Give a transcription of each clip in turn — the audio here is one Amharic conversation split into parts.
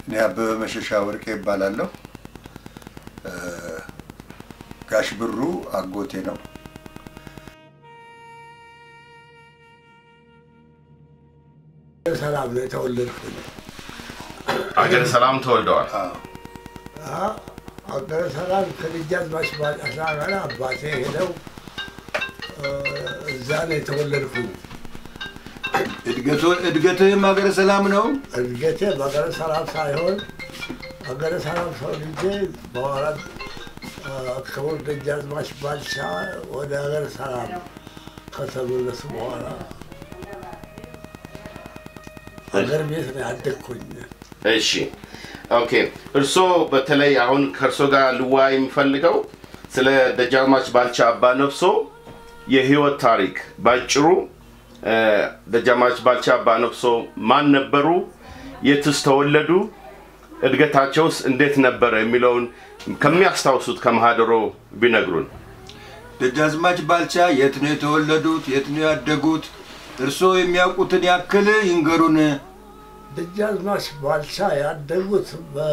እኔ አበበ መሸሻ ወርቄ ይባላለሁ። ጋሽ ብሩ አጎቴ ነው። ሰላም ነው የተወለድኩት። አገረ ሰላም ተወልደዋል። አዎ፣ አገረ ሰላም ከደጃዝማች ባጫሳ ጋር አባቴ ሄደው እዛ ነው የተወለድኩት። እድገቶ- እድገትህም ሀገረ ሰላም ነው? እድገቴ በሀገረ ሰላም ሳይሆን ሀገረ ሰላም ሰው ልጄ በኋላ ክቡር ደጃዝማች ባልቻ ወደ ሀገረ ሰላም ከተመለሱ በኋላ ሀገር ቤት ነው ያደግኩኝ። እሺ ኦኬ። እርስዎ በተለይ አሁን ከእርሶ ጋር ልዋ የሚፈልገው ስለ ደጃዝማች ባልቻ አባ ነፍሶ የህይወት ታሪክ ባጭሩ እ፣ ደጃዝማች ባልቻ አባ ነፍሶ ማን ነበሩ? የትስ ተወለዱ? እድገታቸውስ እንዴት ነበረ? የሚለውን ከሚያስታውሱት ከማህደሮ ቢነግሩን። ደጃዝማች ባልቻ የት ነው የተወለዱት? የት ነው ያደጉት? እርስዎ የሚያውቁትን ያክል ይንገሩን። ደጃዝማች ባልቻ ያደጉት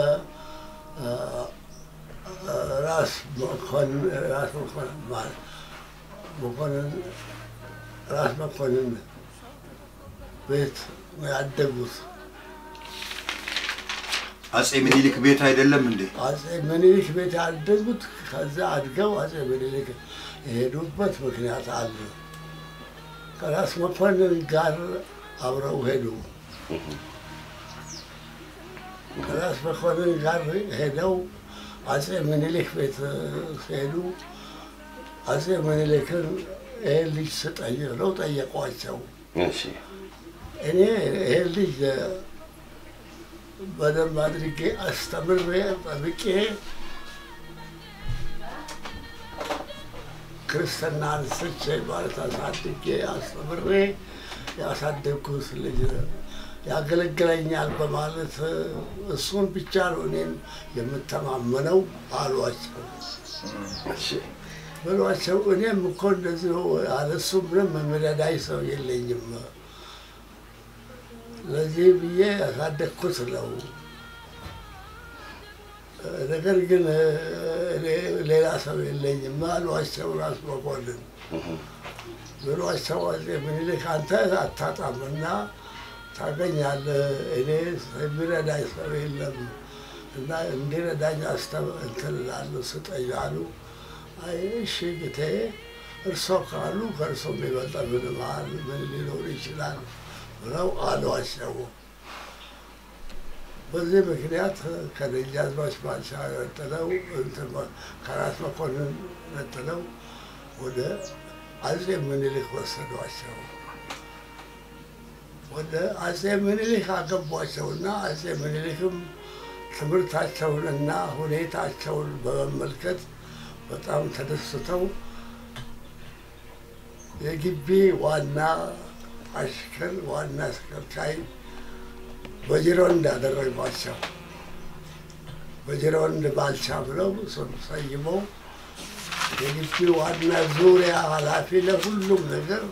በራስ መኮንን ራስ መኮንን ማለት መኮንን ራስ መኮንን ቤት ነው ያደጉት። አጼ ምኒልክ ቤት አይደለም እንዴ? አጼ ምኒልክ ቤት ያደጉት ከዛ አድገው አጼ ምኒልክ የሄዱበት ምክንያት አለ። ከራስ መኮንን ጋር አብረው ሄዱ። ከራስ መኮንን ጋር ሄደው አጼ ምኒልክ ቤት ሲሄዱ አጼ ምኒልክን ይሄን ልጅ ስጠኝ ብለው ጠየቋቸው። እሺ እኔ ይሄን ልጅ በደንብ አድርጌ አስተምሬ ጠብቄ ክርስትና አንስቼ ማለት አሳድጌ አስተምሬ ያሳደግኩት ልጅ ያገለግለኛል በማለት እሱን ብቻ ነው እኔም የምተማመነው አሏቸው እሺ ብሏቸው እኔም እኮ እንደዚሁ አለሱ ምንም የሚረዳኝ ሰው የለኝም ለዚህ ብዬ ያሳደግኩት ነው። ነገር ግን እኔ ሌላ ሰው የለኝም አሏቸው ራስ መኮንን ብሏቸው አጼ ምኒልክ አንተ አታጣምና ታገኛለህ፣ እኔ የሚረዳኝ ሰው የለም እና እንዲረዳኝ አስተም እንትን እላለሁ ስጠኝ አሉ። አይ እሺ ጌታዬ፣ እርሶ ካሉ ከእርሶ የሚበልጥ ምን መሀል ምን ሊኖር ይችላል ብለው አሏቸው። በዚህ ምክንያት ከደጃዝማች ባልቻ ነጥለው እንትን ከራስ መኮንን ነጥለው ወደ አጼ ምኒልክ ወሰዷቸው። ወደ አጼ ምኒልክ አገቧቸውና አጼ ምኒልክም ትምህርታቸውንና ሁኔታቸውን በመመልከት በጣም ተደስተው የግቢ ዋና አሽከር ዋና አስከርካሪ በጅሮንድ አደረጓቸው። በጅሮንድ ባልቻ ብለው ስም ሰይመው የግቢ ዋና ዙሪያ ኃላፊ ለሁሉም ነገር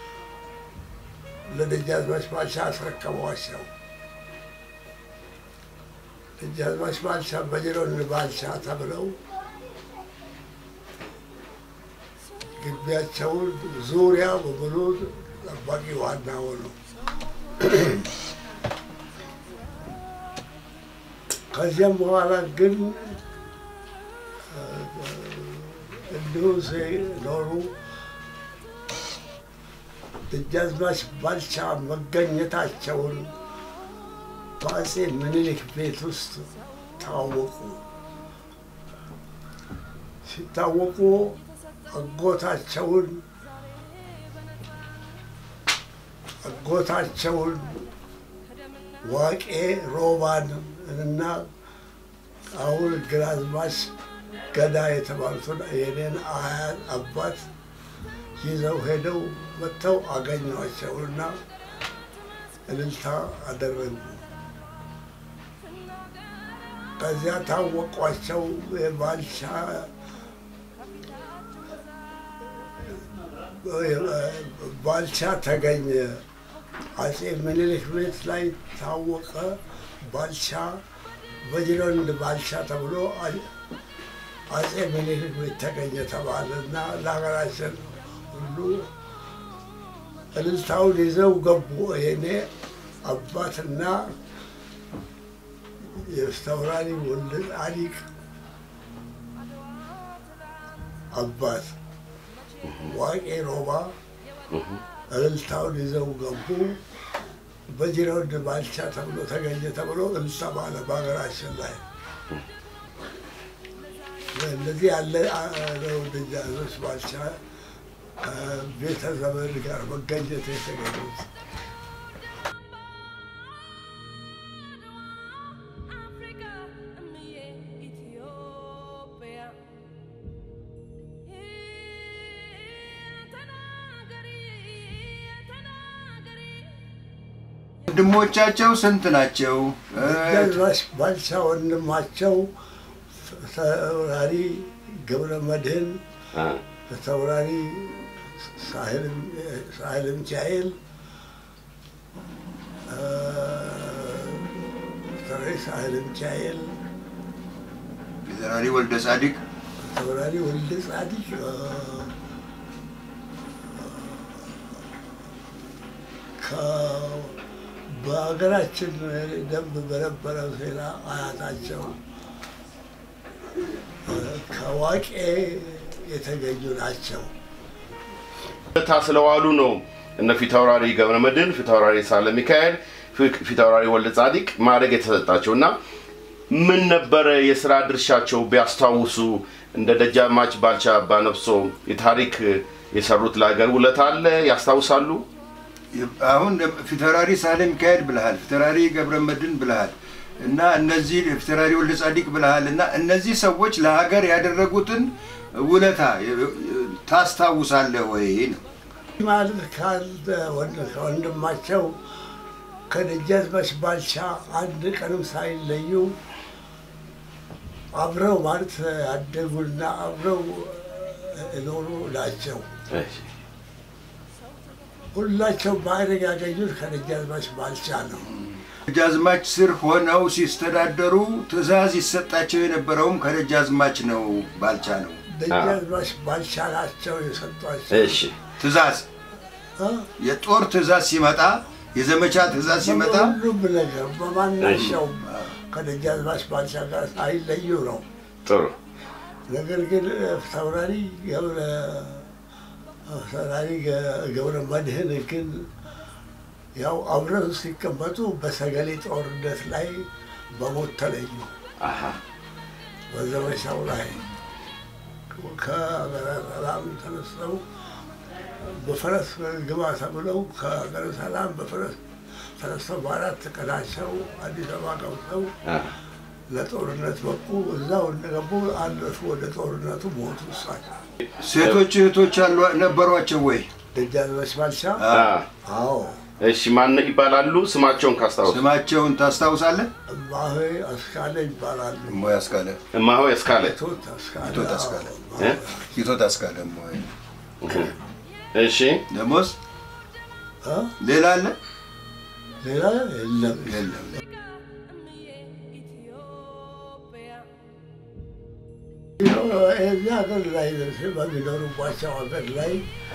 ለደጃዝማች ባልቻ አስረከቧቸው። ደጃዝማች ባልቻ በጅሮንድ ባልቻ ተብለው ግቢያቸውን ዙሪያ በሙሉ ጠባቂ ዋና ሆኑ። ከዚያም በኋላ ግን እንዲሁ ሲኖሩ ደጃዝማች ባልቻ መገኘታቸውን በአጼ ምኒልክ ቤት ውስጥ ታወቁ። ሲታወቁ አጎታቸውን አጎታቸውን ዋቄ ሮባን እና አሁን ግራዝማች ገዳ የተባሉትን የኔን አያት አባት ይዘው ሄደው መጥተው አገኟቸውና እልልታ አደረጉ። ከዚያ ታወቋቸው የባልቻ ባልቻ ተገኘ። አጼ ምኒልክ ቤት ላይ ታወቀ። ባልቻ በጅሮንድ ባልቻ ተብሎ አ- አጼ ምኒልክ ቤት ተገኘ ተባለ እና ለሀገራችን ሁሉ እልልታውን ይዘው ገቡ። የኔ አባትና የስተውራሪ ወልደ ጻዲቅ አባት ዋቄ ሮባ እልልታውን ይዘው ገቡ። በጅሮንድ ባልቻ ተብሎ ተገኘ ተብሎ እልልታ ባለ በሀገራችን ላይ እንደዚህ ያለ ነው። ደጃዝማች ባልቻ ቤተ ዘመድ ጋር መገኘት የተገኙት Africa, Amie, Ethiopia. ተናገሪ ተናገሪ ወንድሞቻቸው ስንት ናቸው? እ፣ ደጃዝማች ባልቻ ወንድማቸው ተወራሪ ገብረ መድህን አ፣ ተወራሪ ሳህል ሚካኤል ተወራሪ ሳህል ሚካኤል ፊታውራሪ ወልደ ጻዲቅ ተወራሪ ወልደ ጻዲቅ ከ- በሀገራችን ደንብ በነበረው ዜና አያታቸው ከዋቄ የተገኙ ናቸው። ውለታ ስለዋሉ ነው እነ ፊታውራሪ ገብረ መድህን፣ ፊታውራሪ ሳህለ ሚካኤል፣ ፊ- ፊታውራሪ ወልደ ጻዲቅ ማዕረግ የተሰጣቸው እና ምን ነበረ የስራ ድርሻቸው ቢያስታውሱ እንደ ደጃዝማች ባልቻ አባነፍሶ የታሪክ የሰሩት ለሀገር ውለታ አለ ያስታውሳሉ? አሁን ፊታውራሪ ሳህለ ሚካኤል ብልሃል፣ ፊታውራሪ ገብረ መድህን ብልሃል እና እነዚህ ፊታውራሪ ወልደ ጻዲቅ ብልሃል እና እነዚህ ሰዎች ለሀገር ያደረጉትን ውለታ ታስታውሳለህ ወይ ነው? ማለት ካለ ወንድ- ከወንድማቸው ከደጃዝማች ባልቻ አንድ ቀንም ሳይለዩ አብረው ማለት ያደጉና አብረው የኖሩ ናቸው። ሁላቸው ማዕረግ ያገኙት ከደጃዝማች ባልቻ ነው። ደጃዝማች ስር ሆነው ሲስተዳደሩ ትእዛዝ ይሰጣቸው የነበረውም ከደጃዝማች ነው ባልቻ ነው። ደጃዝማች ባልቻ ናቸው የሰጧቸው። እሺ ትእዛዝ እ? የጦር ትእዛዝ ሲመጣ የዘመቻ ትእዛዝ ሲመጣ በሁሉም ነገር በማናቸውም ከደጃዝማች ባልቻ ጋር ሳይለዩ ነው። ጥሩ ነገር ግን ተውራሪ ገብረ ተውራሪ ገ- ገብረ መድህን ግን ያው አብረው ሲቀመጡ በሰገሌ ጦርነት ላይ በሞት ተለዩ። አሃ በዘመቻው ላይ ከሀገረ ሰላም ተነስተው በፈረስ ግባ ተብለው ከሀገረ ሰላም በፈረስ ተነስተው በአራት ቀናቸው አዲስ አበባ ገብተው አ፣ ለጦርነት በቁ። እዛው እንደገቡ አለፉ። ወደ ጦርነቱ ሞቱ። እሳቸው ሴቶች እህቶች አሉ- ነበሯቸው ወይ? ደጃዝማች ባልቻ አ። አዎ እሺ ማን ይባላሉ? ስማቸውን ካስታውስ ስማቸውን ታስታውሳለህ? እማሆ አስካለ ይባላሉ። እሞይ አስካለ፣ እማሆይ እስካለ ቶት አስካለ ቶት አስካለ። አዎ። እ? ቲቶት አስካለ። እሞይ እሺ ደሞዝ እ? ሌላ አለ? ሌላ የለም። የለም። Amie, Ethiopia. እዚህ ሀገር ላይ በሚኖሩባቸው ሀገር ላይ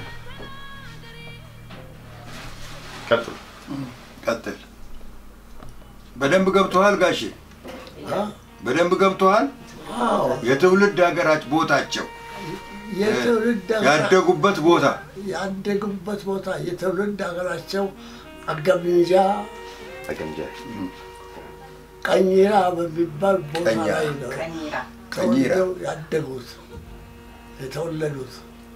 ቀጥሉ። ቀጥል። በደንብ ገብቶሃል ጋሼ? እ? በደንብ ገብቶሃል? አዎ የትውልድ ሀገራች ቦታቸው የትውልድ ሀገራ- ያደጉበት ቦታ ያደጉበት ቦታ የትውልድ ሀገራቸው አገምንጃ ተገምጃ ቀኝራ በሚባል ቦታ ቀኝራ። ላይ ነው ቀኝራ ቀኝራ። ተወልደው ያደጉት የተወለዱት።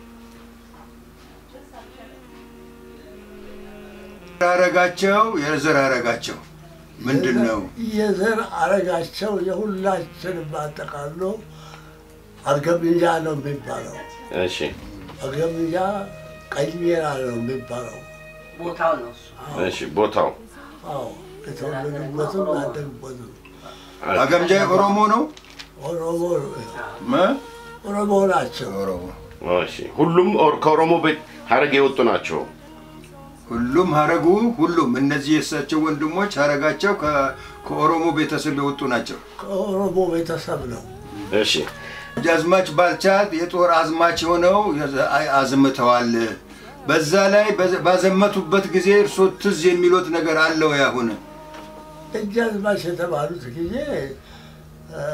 አረጋቸው የዘር አረጋቸው ምንድን ነው? የዘር አረጋቸው የሁላችንም አጠቃሎ አርገምንጃ ነው የሚባለው። እሺ አርገምንጃ ቀኝራ ነው የሚባለው። ቦታው ነው እሱ። እሺ ቦታው አዎ የተወለዱበትም ያደጉበትም አገምጃ ኦሮሞ ነው? ኦሮሞ እ? ኦሮሞ ናቸው። ኦሮሞ እሺ ሁሉም ኦር- ከኦሮሞ ቤት ሀረግ የወጡ ናቸው። ሁሉም ሀረጉ ሁሉም እነዚህ የእሳቸው ወንድሞች ሀረጋቸው ከ- ከኦሮሞ ቤተሰብ የወጡ ናቸው። ከኦሮሞ ቤተሰብ ነው። እሺ ደጃዝማች ባልቻ የጦር አዝማች ሆነው የዘ- አይ- አዝምተዋል። በዛ ላይ በዘ- ባዘመቱበት ጊዜ እርሶ ትዝ የሚሉት ነገር አለው? ያሁን ደጃዝማች የተባሉት ጊዜ እ፣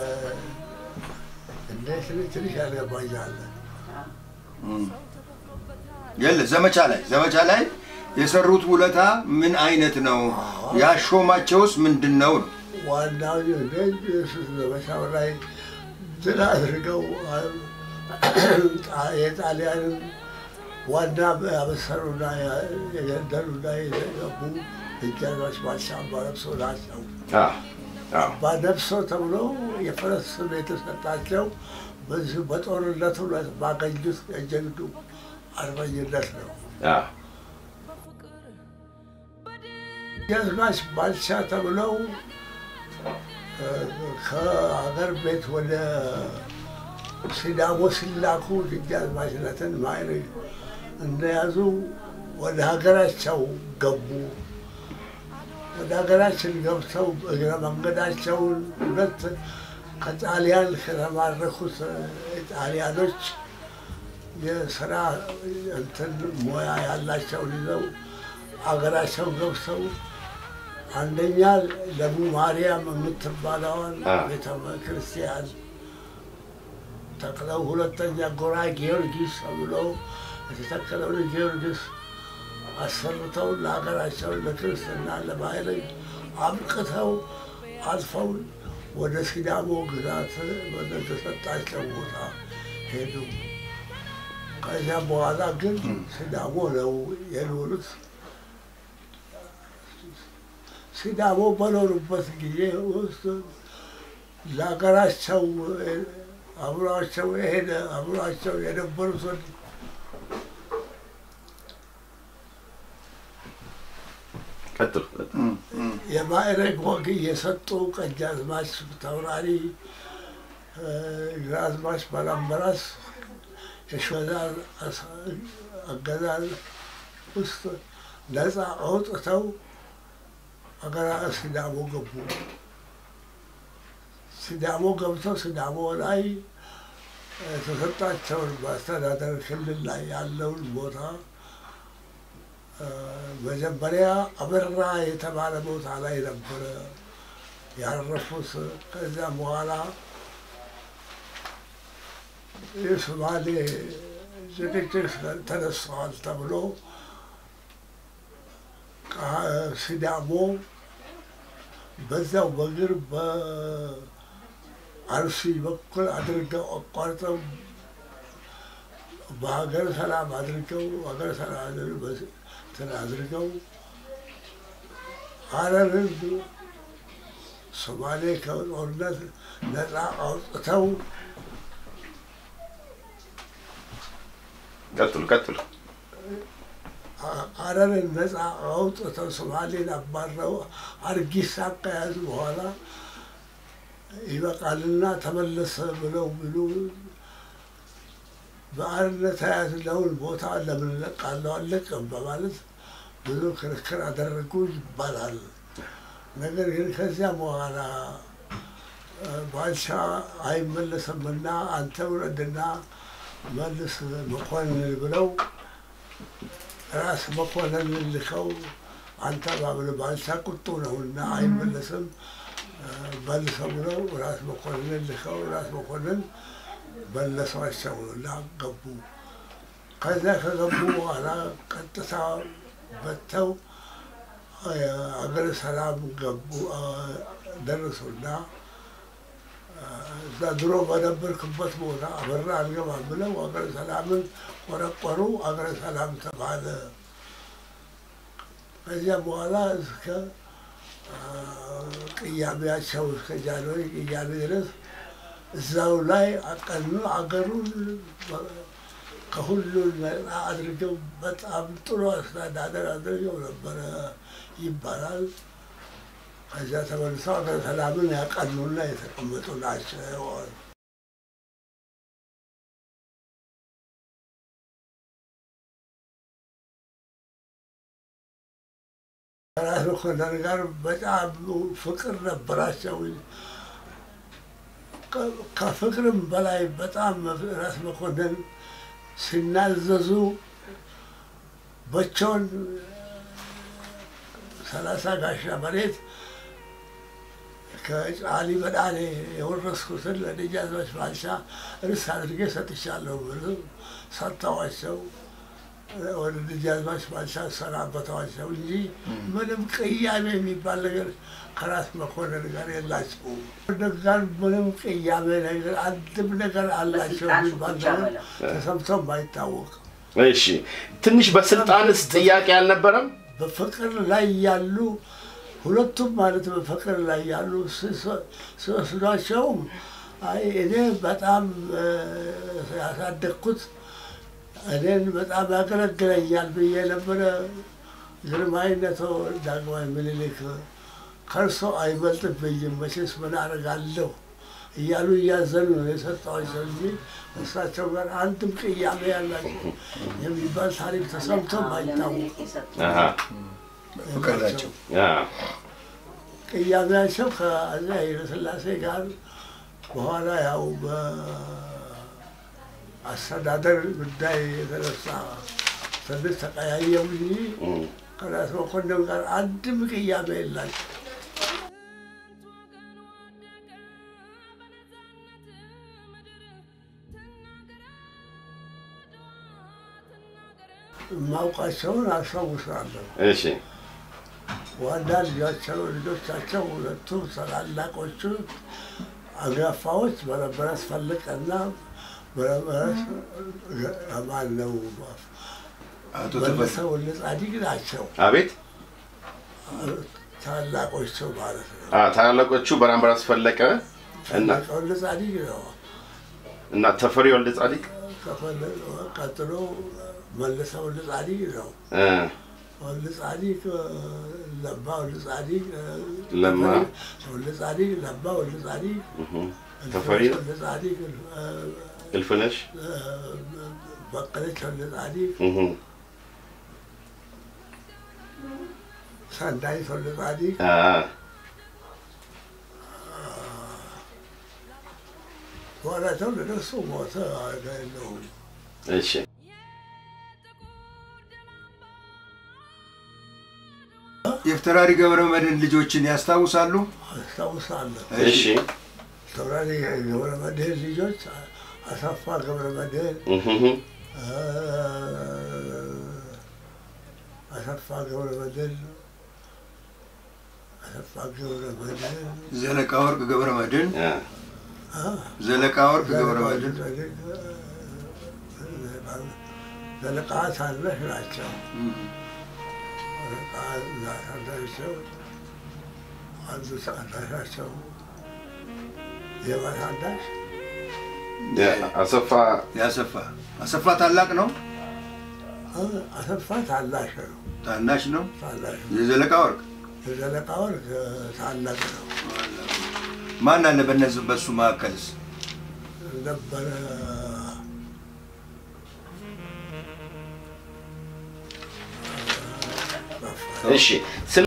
እንደ ትንሽ ትንሽ ያልገባኛል። የለ ዘመቻ ላይ ዘመቻ ላይ የሰሩት ውለታ ምን አይነት ነው? ያሾማቸውስ ምንድን ነው? ነው ዋናው የሱ ዘመቻው ላይ ድል አድርገው ጣ- የጣሊያንን ዋና ያበሰሩና የገደሉና የተገቡ ደጃዝማች ባልቻ አባ ነፍሶ ናቸው። አዎ አዎ አባ ነፍሶ ተብሎ የፈረስ ስም የተሰጣቸው በዚሁ በጦርነቱ ላይ ባገኙት የጀግዱ አርበኝነት ነው። አዎ ደጃዝማች ባልቻ ተብለው እ፣ ከሀገር ቤት ወደ ሲዳሞ ሲላኩ ደጃዝማችነትን ማዕረግ እንደያዙ ወደ ሀገራቸው ገቡ። ወደ ሀገራችን ገብተው እግረ መንገዳቸውን ሁለት ከጣሊያን ከተማረኩት ጣሊያኖች የስራ እንትን ሙያ ያላቸውን ይዘው አገራቸው ገብተው አንደኛ ለቡ ማርያም የምትባለዋን አ። ቤተ ክርስቲያን ተክለው፣ ሁለተኛ ጎራ ጊዮርጊስ ተብሎ የተተከለውን ጊዮርጊስ አሰርተው ለሀገራቸው ለክርስትና ለማዕረግ አብቅተው አልፈው ወደ ሲዳሞ ግዛት ወደ ተሰጣቸው ቦታ ሄዱ። ከዚያ በኋላ ግን ሲዳሞ ነው የኖሩት። ሲዳሞ በኖሩበት ጊዜ ውስጥ ለሀገራቸው አብሯቸው የሄደ አብሯቸው የነበሩትን ቀጥሉ ቀጥሉ። የማዕረግ ወግ እየሰጡ ቀኛዝማች ተውራሪ እ፣ ግራዝማች ባላምበራስ የሸዛን አገዛዝ ውስጥ ነፃ አውጥተው ሀገራ ሲዳሞ ገቡ። ሲዳሞ ገብተው ሲዳሞ ላይ የተሰጣቸውን በአስተዳደር ክልል ላይ ያለውን ቦታ እ፣ መጀመሪያ አበራ የተባለ ቦታ ላይ ነበረ ያረፉት። ከዚያ በኋላ የሶማሌ ጭቅጭቅ ተነስተዋል ተብሎ ሲዳሞ በዛው በእግር በአርሲ በኩል አድርገው አቋርጠው በሀገር ሰላም አድርገው ሀገር ሰላም እንትን አድርገው ሀረርን ሶማሌ ከጦርነት ነፃ አውጥተው ቀጥሉ ቀጥሉ። ሀረርን ነፃ አውጥተው ሶማሌን አባረው አርጊሳ ከያዙ በኋላ ይበቃልና ተመለሰ ብለው ብሉ በአርነት የያዝነውን ቦታ ለምን እለቃለሁ አልለቅም በማለት ብዙ ክርክር አደረጉ ይባላል። ነገር ግን ከዚያ በኋላ ባልቻ አይመለስምና አንተ ውረድና መልስ መኮንን ብለው ራስ መኮንን ልከው አንተ ባብል ባልቻ ቁጡ ነውና አይመለስም መልሰው ብለው ራስ መኮንን ልከው ራስ መኮንን መለሷቸው እና ገቡ። ከዚያ ከገቡ በኋላ ቀጥታ በተው አገረ ሰላም ገቡ ደረሱና እዛ ድሮ በነበርክበት ቦታ አበራ አልገባም ብለው አገረ ሰላምን ቆረቆሩ። አገረ ሰላም ተባለ። ከዚያ በኋላ እስከ ቅያሜያቸው እስከ ጃንሆይ ቅያሜ ድረስ እዛው ላይ አቀኑ። አገሩን ከሁሉ ነፃ አድርገው በጣም ጥሩ አስተዳደር አድርገው ነበረ ይባላል። ከዚያ ተመልሰው ሀገረ ሰላምን ያቀኑና የተቀመጡ ናቸው። መኮንን ጋር በጣም ፍቅር ነበራቸው። ከ- ከፍቅርም በላይ በጣም ራስ መኮንን ሲናዘዙ በቸውን ሰላሳ ጋሻ መሬት ከጫሊ በዳኔ የወረስኩትን ለደጃዝማች ባልቻ ርስ አድርጌ ሰጥቻለሁ ብሎ ሰጥተዋቸው ወደ ደጃዝማች ባልቻ ሰናበተዋቸው እንጂ ምንም ቅያሜ የሚባል ነገር ከራስ መኮንን ጋር የላቸውም። ጋር ምንም ቅያሜ ነገር አንድም ነገር አላቸው የሚባል ነገር ተሰምቶም አይታወቅም። እሺ ትንሽ በስልጣንስ ጥያቄ አልነበረም? በፍቅር ላይ ያሉ ሁለቱም ማለት በፍቅር ላይ ያሉ ሲወስዷቸውም አይ እኔ በጣም እ፣ ያሳደግኩት እኔን በጣም ያገለግለኛል ብዬ ነበረ። ግርማዊነቶ ዳግማዊ ምኒልክ ከእርሶ አይበልጥብኝም መቼስ ምን አደርጋለሁ እያሉ እያዘኑ ነው የሰጠዋቸው እንጂ እሳቸው ጋር አንድም ቅያሜ ያላቸው የሚባል ታሪክ ተሰምቶም አይታወቅም። አሃ፣ ፍቅር ናቸው። አ፣ ቅያሜያቸው ከአፄ ኃይለሥላሴ ጋር በኋላ ያው በአስተዳደር ጉዳይ የተነሳ ትንሽ ተቀያየሙ እንጂ እም፣ ከራስ መኮንን ጋር አንድም ቅያሜ የላቸው። ስንት ወገን ወደቀ በነፃነት ምድር ትናገር አድዋ ትናገር የማውቃቸውን አስታውሳለሁ። እሺ ዋና ልጃቸው ልጆቻቸው ሁለቱ ታላላቆቹ አንጋፋዎች በረበረስ ፈልቀና በረበረስ ማን ነው አቶ መለሰ ተፈ ወልደ ጻዲቅ ናቸው። አቤት ታላቆቹ ማለት ነው። አ፣ ታላላቆቹ በራምበራስ ፈለቀ እና ታላቅ ወልደ ጻዲቅ ነው። እና ተፈሪ ወልደ ጻዲቅ ከፈለ- ቀጥሎ መለሰ ወልደ ጻዲቅ ነው። እ፣ ወልደ ጻዲቅ ለማ ወልደ ጻዲቅ ለማ ወልደ ጻዲቅ ለማ ወልደ ጻዲቅ እም፣ ተፈሪ ወልደ ጻዲቅ እልፍነሽ በቀለች ወልደ ጻዲቅ እም፣ ሰናይት ወልደ ጻዲቅ አ፣ በኋላ ተወለደ። እሱ ሞተ። ነው እሺ የፍትራሪ ገብረ መድህን ልጆችን ያስታውሳሉ? አስታውሳለሁ። እሺ ተወራሪ ገብረ መድህን ልጆች አሰፋ ገብረ መድህን እም፣ አሰፋ ገብረ መድህን አሰፋ ገብረ መድህን ዘለቃ ወርቅ ገብረ መድህን፣ አ፣ ዘለቃ ወርቅ ገብረ መድህን፣ ዘለቃ ታናሽ ናቸው። እም፣ ዘለቃ ታናሻቸው አንዱ ታናሻቸው የማ ታናሽ አሰፋ ያሰፋ አሰፋ ታላቅ ነው አሰፋ ታናሽ ነው። ታናሽ ነው? ታናሽ ነው። የዘለቃ ወርቅ የዘለቃ ወርቅ ታላቅ ነው ማን አለ በነዚህ በሱ መካከልስ? ነበረ። እሺ ስለ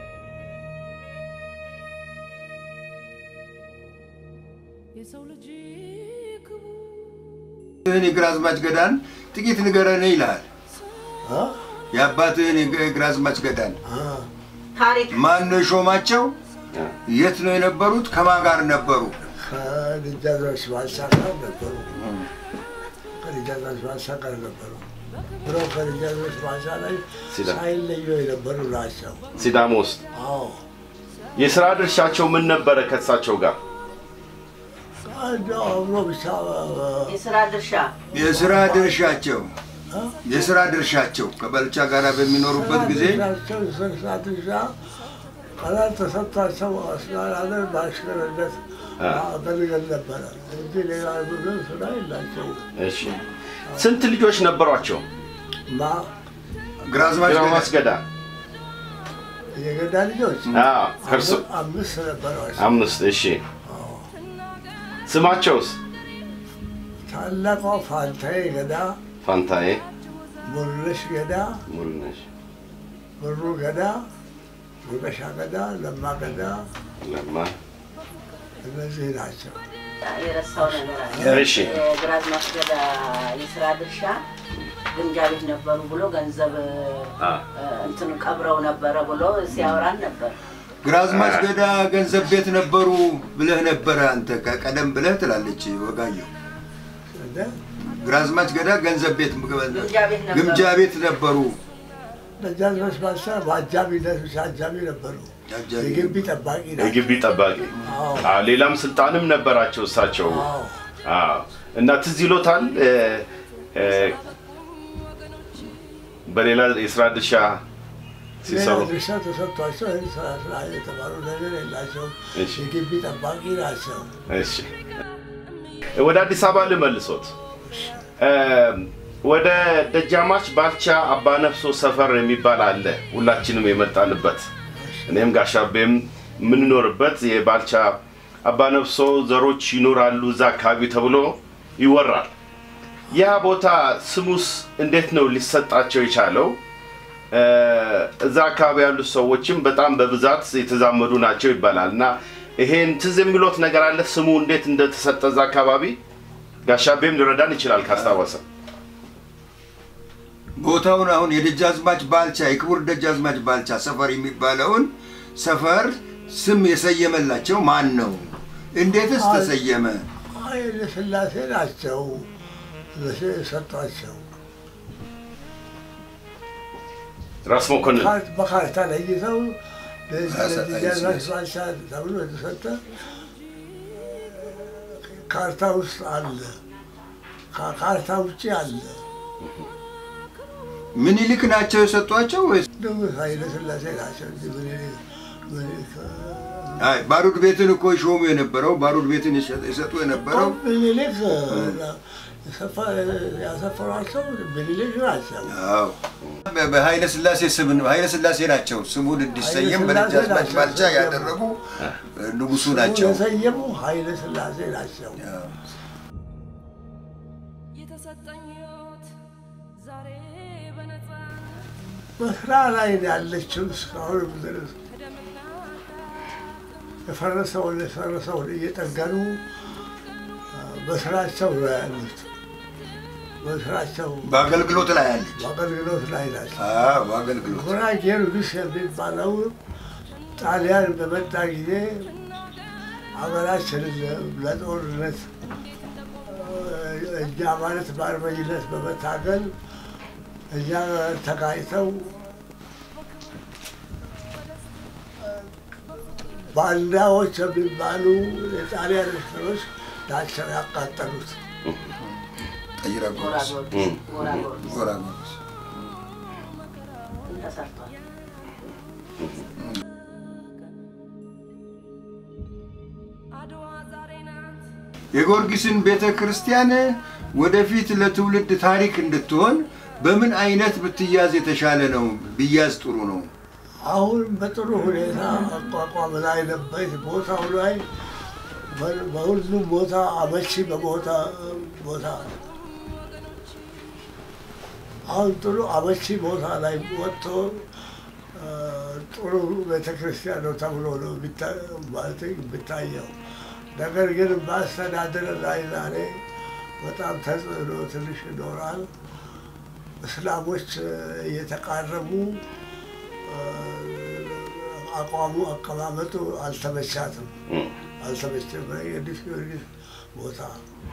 የሰው ልጅ ክቡር ይህን የግራዝማች ገዳን ጥቂት ንገረን ይልሃል። አ? የአባትህን የግራዝማች ገዳን አ። ታሪክ ማን ነው የሾማቸው? አ፣ የት ነው የነበሩት? ከማን ጋር ነበሩ? ከልጃዞች ባልቻ ጋር ነበሩ። ከልጃዞች ባልቻ ጋር ነበሩ። ብሎ ከልጃዞች ባልቻ ላይ ሲዳ- ሳይለዩ የነበሩ ናቸው። ሲዳሞ ውስጥ አዎ የስራ ድርሻቸው ምን ነበረ ከእሳቸው ጋር? አንዱ አብሮ ብቻ የስራ ድርሻ የስራ ድርሻቸው አ? የስራ ድርሻቸው ከባልቻ ጋር በሚኖሩበት ጊዜ ድርሻቸው የስራ ድርሻ ቀላል ተሰጥቷቸው አስተዳደር በአሽከርነት አ። አገልግል ነበረ እንጂ ሌላ ብዙ ስራ የላቸውም። እሺ ስንት ልጆች ነበሯቸው? ማ ግራዝማች ግራዝማች ገዳ ገዳ የገዳ ልጆች አዎ፣ ከእርሱ አምስት ነበሯቸው። አምስት። እሺ ስማቸውስ? ታላቋ ፋንታዬ ገዳ፣ ፋንታዬ፣ ሙሉነሽ ገዳ፣ ሙሉነሽ፣ ብሩ ገዳ፣ ወርቀሻ ገዳ፣ ለማ ገዳ ለማ እነዚህ ናቸው። የረሳው ነገር አለ። እሺ የግራዝማች ገዳ የስራ ድርሻ ግምጃ ቤት ነበሩ ብሎ ገንዘብ አ እ፣ እንትን ቀብረው ነበረ ብሎ ሲያወራን ነበር። ግራዝማች ገዳ ገንዘብ ቤት ነበሩ ብለህ ነበረ አንተ ቀደም ብለህ ትላለች ወጋየሁ። እንደ ግራዝማች ገዳ ገንዘብ ቤት ግምጃ ቤት ነበሩ። ግምጃ ቤት ነበሩ። ደጃዝማች ባልቻ በአጃቢነት ብቻ አጃቢ ነበሩ። አጃቢ የግቢ ጠባቂ ናቸው። የግቢ ጠባቂ አዎ አ ሌላም ስልጣንም ነበራቸው እሳቸው። አዎ አዎ እና ትዝ ይሎታል እ፣ እ፣ በሌላ የስራ ድርሻ ሌላ ሲሰሩ ድርሻ ተሰጥቷቸው ይህን ስራ ስራ የተባሉ ነገር የላቸውም። እሺ የግቢ ጠባቂ ናቸው። እሺ ወደ አዲስ አበባ ልመልሶት። እ፣ ወደ ደጃማች ባልቻ አባነፍሶ ሰፈር የሚባል አለ፣ ሁላችንም የመጣንበት እኔም ጋሻቤም የምንኖርበት የባልቻ አባነፍሶ ዘሮች ይኖራሉ እዛ አካባቢ ተብሎ ይወራል። ያ ቦታ ስሙስ እንዴት ነው ሊሰጣቸው የቻለው? እ፣ እዛ አካባቢ ያሉት ሰዎችም በጣም በብዛት የተዛመዱ ናቸው ይባላል እና ይሄን ትዝ የሚሎት ነገር አለ ስሙ እንዴት እንደተሰጠ እዛ አካባቢ ጋሻቤም ሊረዳን ይችላል ካስታወሰ። ቦታውን አሁን የደጃዝማች ባልቻ የክቡር ደጃዝማች ባልቻ ሰፈር የሚባለውን ሰፈር ስም የሰየመላቸው ማን ነው? እንዴትስ ተሰየመ? ኃይለ ሥላሴ ናቸው እነሱ የሰጧቸው። ራስ መኮንን ካርት- በካርታ ለይተው ራስ- ደጃዝማች ባልቻ ተብሎ የተሰጠ ካርታ ውስጥ አለ። ከካርታ ውጭ አለ። ምኒልክ ናቸው የሰጧቸው ወይስ? ንጉሥ ኃይለ ሥላሴ ናቸው እንጂ ምኒልክ ምኒልክ አይ ባሩድ ቤትን እኮ ይሾሙ የነበረው ባሩድ ቤትን ይሰ- ይሰጡ የነበረው ምኒልክ የሰፈ- ያሰፈሯቸው ምኒልክ ናቸው። አዎ በ- በኃይለ ሥላሴ ስም ነው። ኃይለ ሥላሴ ናቸው ስሙን እንዲሰየም ኃይለ በደጃዝማች ሥላሴ ባልቻ ናቸው ያደረጉ እ፣ ንጉሱ ናቸው። የሰየሙ ኃይለ ሥላሴ ናቸው። አዎ። የተሰጠኝ ሕይወት ዛሬ በነፃ በስራ ላይ ነው ያለችው እስካሁን ድረስ ከደምና የፈረሰውን የፈረሰውን እየጠገኑ አ፣ በስራቸው ነው ያሉት። በስራቸው በአገልግሎት ላይ አለች። በአገልግሎት ላይ ናቸው። አዎ በአገልግሎት ጉራጌ ንጉሥ የሚባለው ጣሊያን በመጣ ጊዜ ሀገራችንን ለጦርነት እኛ ማለት በአርበኝነት በመታገል እኛ ተጋጭተው ባንዳዎች የሚባሉ የጣሊያን እስረኞች ናቸው ያቃጠሉት። ጠይራ ጎራ ጎረስ ጊዮርጊስ ጎራ ጊዮርጊስ ጎራ ጎረስ ተሰርቷል። አድዋ ዛሬ ናት የጊዮርጊስን ቤተ ክርስቲያን ወደፊት ለትውልድ ታሪክ እንድትሆን በምን አይነት ብትያዝ የተሻለ ነው? ቢያዝ ጥሩ ነው። አሁን በጥሩ ሁኔታ አቋቋም ላይ ነበር። ቦታው ላይ በ- በሁሉም ቦታ አመቺ በቦታ ቦታ አሁን ጥሩ አመቺ ቦታ ላይ ወጥቶ አ፣ ጥሩ ቤተክርስቲያን ነው ተብሎ ነው የሚታ- ማለት የሚታየው። ነገር ግን በአስተዳደር ላይ ዛሬ በጣም ተጽዕኖ ትንሽ ይኖራል። እስላሞች እየተቃረቡ አቋሙ አቀማመጡ አልተመቻትም፣ አልተመቸም። የቅዱስ ጊዮርጊስ ቦታ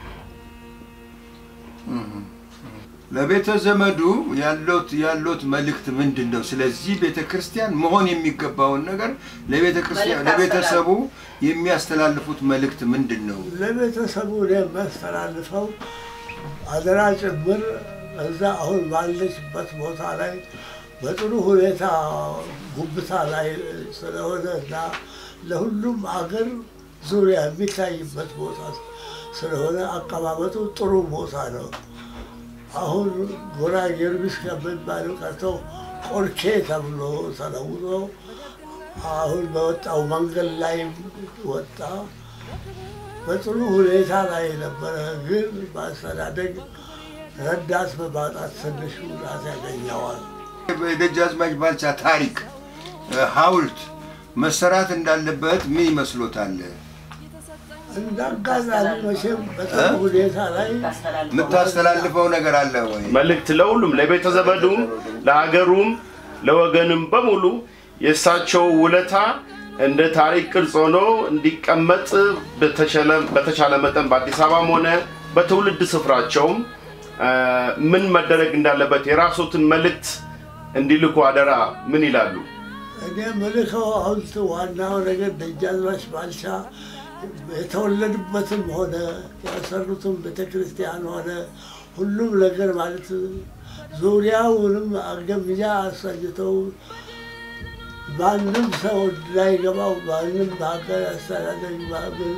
ለቤተ ዘመዱ ያሎት ያሎት መልእክት ምንድን ነው? ስለዚህ ቤተ ክርስቲያን መሆን የሚገባውን ነገር ለቤተ ክርስቲያን መልእክት ለቤተሰቡ የሚያስተላልፉት መልእክት ምንድን ነው? ለቤተሰቡ እኔ የሚያስተላልፈው አደራ ጭምር እዛ አሁን ባለችበት ቦታ ላይ በጥሩ ሁኔታ ጉብታ ላይ ስለሆነ እና ለሁሉም አገር ዙሪያ የሚታይበት ቦታ ስለሆነ አቀማመጡ ጥሩ ቦታ ነው። አሁን ጎራ ጊዮርጊስ ከሚባለው ቀርቶ ቆርኬ ተብሎ ተለውጦ አሁን በወጣው መንገድ ላይ ወጣ። በጥሩ ሁኔታ ላይ ነበረ፣ ግን በአስተዳደግ ረዳት በማጣት ትንሽ ጉዳት ያገኘዋል። የደጃዝማች ባልቻ ታሪክ እ፣ ሐውልት መሰራት እንዳለበት ምን ይመስሎታል? እንዳጋጣሚ መቼም በጥሩ ሁኔታ ላይ የምታስተላልፈው ነገር አለ ወይ? መልእክት ለሁሉም ለቤተ ዘመዱም ለሀገሩም ለወገንም በሙሉ የእሳቸው ውለታ እንደ ታሪክ ቅርጽ ሆኖ እንዲቀመጥ በተቻለ- በተቻለ መጠን በአዲስ አበባም ሆነ በትውልድ ስፍራቸውም አ፣ ምን መደረግ እንዳለበት የራሶትን መልእክት እንዲልኩ አደራ ምን ይላሉ? እኔ ምልከው ሐውልት ዋናው ነገር ደጃዝማች ባልቻ የተወለዱበትም ሆነ ያሰሩትም ቤተ ክርስቲያን ሆነ ሁሉም ነገር ማለት ዙሪያውንም አገምጃ አሳጅተው ማንም ሰው እንዳይገባው ማንም በሀገር አስተዳደር ማብል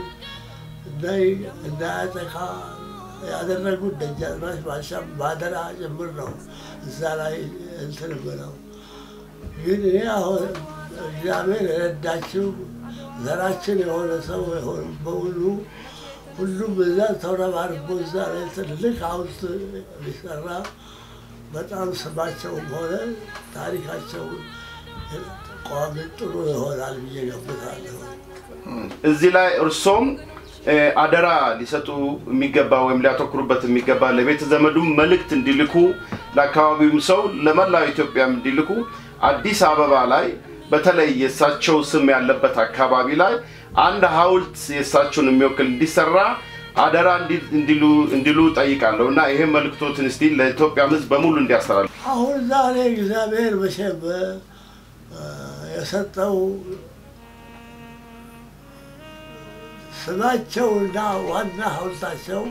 እንዳያጠቃ ያደረጉት ደጃዝማች ባልቻ ባደራ ጭምር ነው እዛ ላይ እንትን ብለው ግን እኔ አሁን እግዚአብሔር የረዳችው ዘራችን የሆነ ሰው የሆነ በሙሉ ሁሉም እዛ ተረባርቦ እዛ ላይ ትልቅ ሐውልት ሊሰራ በጣም ስማቸውም ሆነ ታሪካቸው ቋሚ ጥሩ ይሆናል ብዬ ገምታለሁ። እዚህ ላይ እርሶም እ፣ አደራ ሊሰጡ የሚገባ ወይም ሊያተኩሩበት የሚገባ ለቤተ ዘመዱም መልእክት እንዲልኩ ለአካባቢውም ሰው ለመላው ኢትዮጵያም እንዲልኩ አዲስ አበባ ላይ በተለይ የእሳቸው ስም ያለበት አካባቢ ላይ አንድ ሐውልት የእሳቸውን የሚወክል እንዲሰራ አደራ እንዲ- እንዲሉ እንዲሉ ጠይቃለሁ እና ይሄ መልእክቶትን እስቲ ለኢትዮጵያም ሕዝብ በሙሉ እንዲያስተላልፉ አሁን ዛሬ እግዚአብሔር መቼም እ፣ የሰጠው ስማቸውና ዋና ሐውልታቸው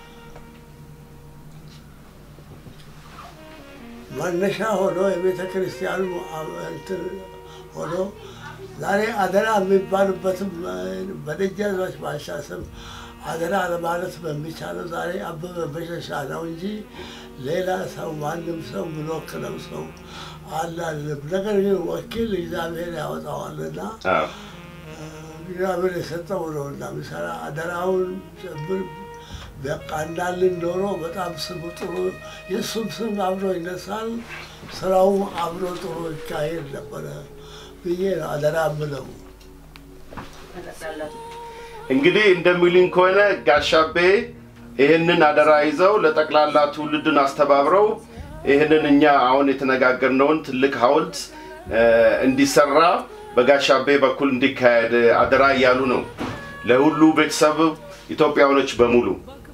መነሻ ሆኖ የቤተ ክርስቲያኑ እንትን ሆኖ ዛሬ አደራ የሚባሉበትም በደጃዝማች ባልቻ ስም አደራ ለማለት በሚቻለው ዛሬ አበበ በሸሻ ነው እንጂ ሌላ ሰው ማንም ሰው የምንወክለው ሰው አላልም። ነገር ግን ወኪል እግዚአብሔር ያወጣዋልና አዎ። እግዚአብሔር የሰጠው ነው እና የሚሰራ አደራውን ጭምር በቃ እንዳልን ኖሮ በጣም ስሙ ጥሩ የእሱም ስም አብሮ ይነሳል፣ ስራውም አብሮ ጥሩ ይካሄድ ነበረ ብዬ ነው አደራ ምለው። እንግዲህ እንደሚሉኝ ከሆነ ጋሻቤ ይህንን አደራ ይዘው ለጠቅላላ ትውልድን አስተባብረው ይህንን እኛ አሁን የተነጋገርነውን ትልቅ ሐውልት እ፣ እንዲሰራ በጋሻቤ በኩል እንዲካሄድ አደራ እያሉ ነው ለሁሉ ቤተሰብ ኢትዮጵያውያኖች በሙሉ።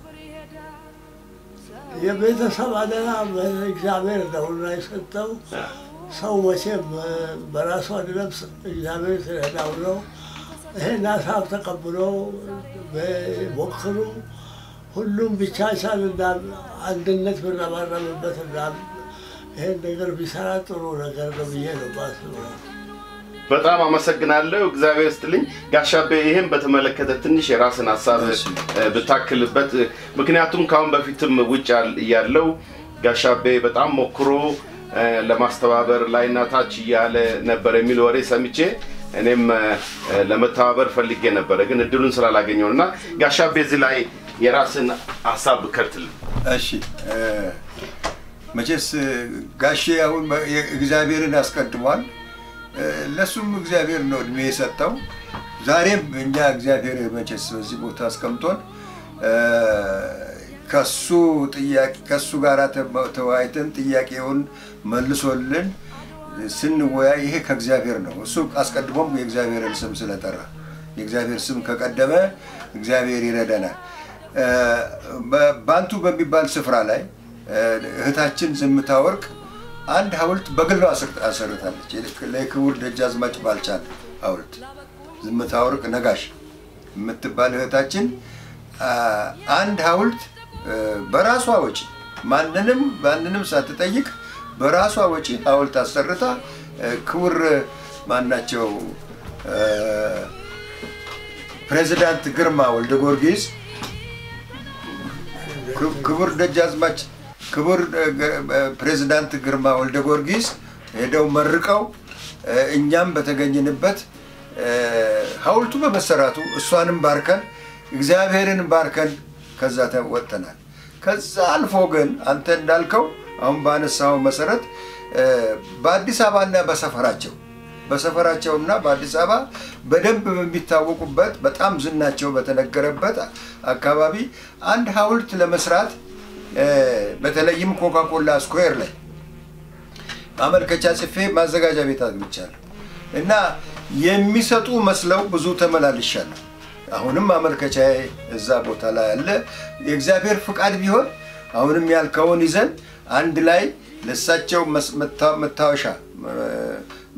የቤተሰብ አደራ እግዚአብሔር ነውና የሰጠው ሰው መቼም በራሱ አይደለም እግዚአብሔር ስለዳው ነው። ይሄን ሀሳብ ተቀብሎ ሞክሩ። ሁሉም ቢቻቻል እና አንድነት ብንረባረብበት እና ይሄን ነገር ቢሰራ ጥሩ ነገር ነው ብዬ ነው ማስበው። በጣም አመሰግናለሁ። እግዚአብሔር ስትልኝ ጋሻቤ፣ ይህም በተመለከተ ትንሽ የራስን ሀሳብ እሺ። እ፣ ብታክልበት። ምክንያቱም ከአሁን በፊትም ውጭ ያል- እያለው ጋሻቤ በጣም ሞክሮ እ፣ ለማስተባበር ላይና ታች እያለ ነበር የሚል ወሬ ሰምቼ እኔም እ፣ ለመተባበር ፈልጌ ነበረ፣ ግን እድሉን ስላላገኘው እና ጋሻቤ እዚህ ላይ የራስን ሀሳብ ብከትልን። እሺ እ፣ መቼስ እ፣ ጋሼ አሁን በ- የ- እግዚአብሔርን አስቀድሟል። እ፣ ለሱም እግዚአብሔር ነው እድሜ የሰጠው። ዛሬም እኛ እግዚአብሔር መቼስ በዚህ ቦታ አስቀምጦን እ፣ ከሱ ጥያቄ ከሱ ጋር ተ- ተወያይተን ጥያቄውን መልሶልን ስንወያይ ይሄ ከእግዚአብሔር ነው። እሱ አስቀድሞም የእግዚአብሔርን ስም ስለጠራ የእግዚአብሔር ስም ከቀደመ እግዚአብሔር ይረዳናል። እ፣ በ- ባንቱ በሚባል ስፍራ ላይ እ፣ እህታችን ዝምታ ወርቅ አንድ ሐውልት በግሏ አስር- አሰርታለች። ለክቡር ደጃዝማች ባልቻን ሐውልት ዝምታ ወርቅ ነጋሽ የምትባል እህታችን አ፣ አንድ ሐውልት እ፣ በራሷ ወጪ ማንንም ማንንም ሳትጠይቅ በራሷ ወጪ ሐውልት አሰርታ እ፣ ክቡር ማናቸው እ፣ ፕሬዚዳንት ግርማ ወልደ ጊዮርጊስ ክብ- ክቡር ደጃዝማች ክቡር እ፣ ገ- እ፣ ፕሬዚዳንት ግርማ ወልደ ጊዮርጊስ ሄደው መርቀው እ፣ እኛም በተገኘንበት እ፣ ሐውልቱ በመሰራቱ እሷንም ባርከን እግዚአብሔርን ባርከን ከዛ ተ- ወጥተናል። ከዛ አልፎ ግን አንተ እንዳልከው አሁን ባነሳው መሰረት እ፣ በአዲስ አበባና በሰፈራቸው በሰፈራቸውና በአዲስ አበባ በደንብ በሚታወቁበት በጣም ዝናቸው በተነገረበት አካባቢ አንድ ሐውልት ለመስራት እ፣ በተለይም ኮካኮላ ስኩዌር ላይ ማመልከቻ ጽፌ ማዘጋጃ ቤት አግኝቻለሁ እና የሚሰጡ መስለው ብዙ ተመላልሻለሁ። አሁንም ማመልከቻ እዛ ቦታ ላይ አለ። የእግዚአብሔር ፍቃድ ቢሆን አሁንም ያልከውን ይዘን አንድ ላይ ለእሳቸው መስ- መታ- መታወሻ እ፣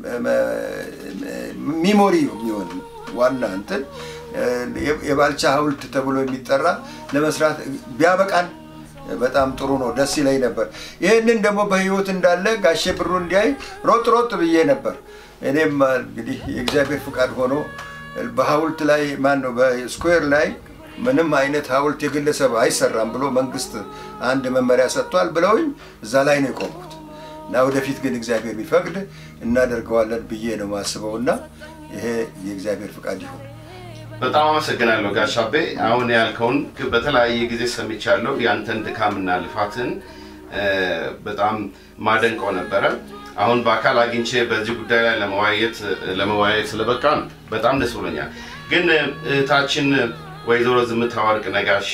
ሚሞሪ የሚሆን ዋና እንትን እ፣ የባልቻ ሐውልት ተብሎ የሚጠራ ለመስራት ቢያበቃን በጣም ጥሩ ነው። ደስ ይለኝ ነበር። ይህንን ደግሞ በህይወት እንዳለ ጋሼ ብሩ እንዲያይ ሮጥ ሮጥ ብዬ ነበር። እኔም እንግዲህ የእግዚአብሔር ፍቃድ ሆኖ በሐውልት ላይ ማን ነው በስኩዌር ላይ ምንም አይነት ሐውልት የግለሰብ አይሰራም ብሎ መንግስት አንድ መመሪያ ሰጥቷል ብለውኝ እዛ ላይ ነው የቆምኩት እና ወደፊት ግን እግዚአብሔር ቢፈቅድ እናደርገዋለን ብዬ ነው ማስበው እና ይሄ የእግዚአብሔር ፍቃድ ይሁን። በጣም አመሰግናለሁ ጋሽ አቤ። አሁን ያልከውን ግ- በተለያየ ጊዜ ሰምቻለሁ። ያንተን ድካምና ልፋትን እ፣ በጣም ማደንቀው ነበረ። አሁን በአካል አግኝቼ በዚህ ጉዳይ ላይ ለመወያየት ለመወያየት ስለበቃን በጣም ደስ ብሎኛል። ግን እህታችን ወይዘሮ ዝምታ ወርቅ ነጋሽ